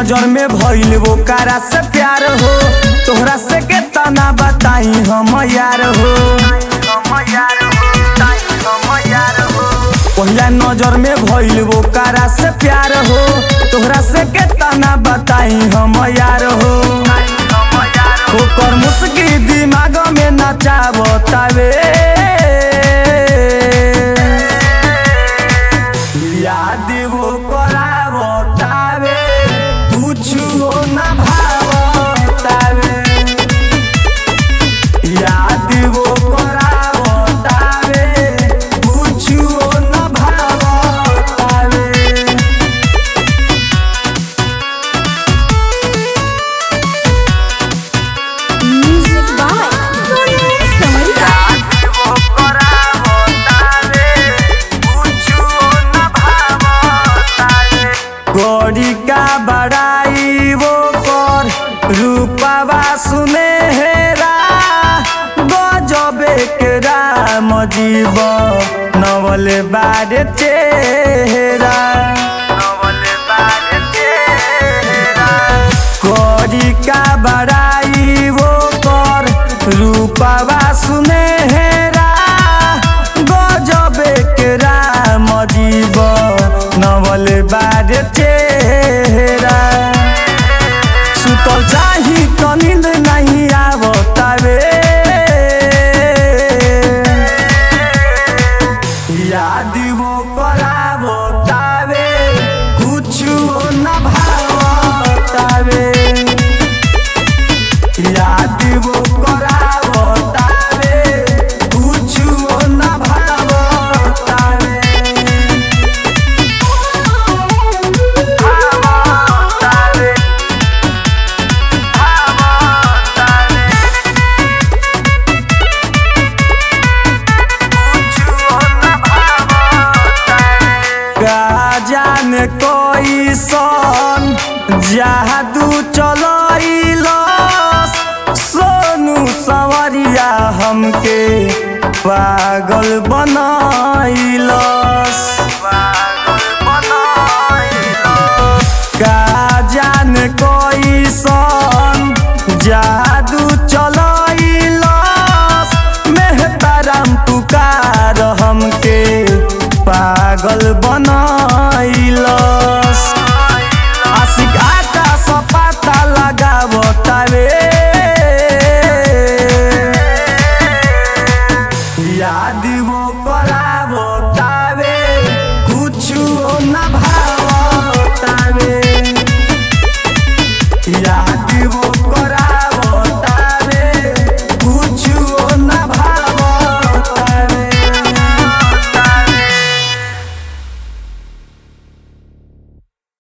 नजर में भइल वो कारा से प्यार हो तोहरा से के तना बताई हम यार हो पहिला नजर में भइल वो कारा से प्यार हो तोहरा से के तना बताई हम यार हो ओकर मुस्की दिमाग में नचावतावे याद वो करावतावे कुछो न भावतावे याद वो करावतावे कुछो न भावतावे Music by Sonu Samariya. Gauri का बड़ाई वो कर रूपावा सुने हेरा गजबे के राम जीव नवल बारे चेहरा गौरी का बड़ाई वो कर रूपावा सुने हेरा गजबे के राम जीव नवल बारे चेहरा सुतल चाही तो नींद नहीं आवतावे याद वो करावतावे कुछ न भावतावे याद वो करावतावे कुछ न भावतावे भावतावे भावतावे का जाने कोई सन जादू चलैलस सोनू सवरिया हमके पागल बनैलस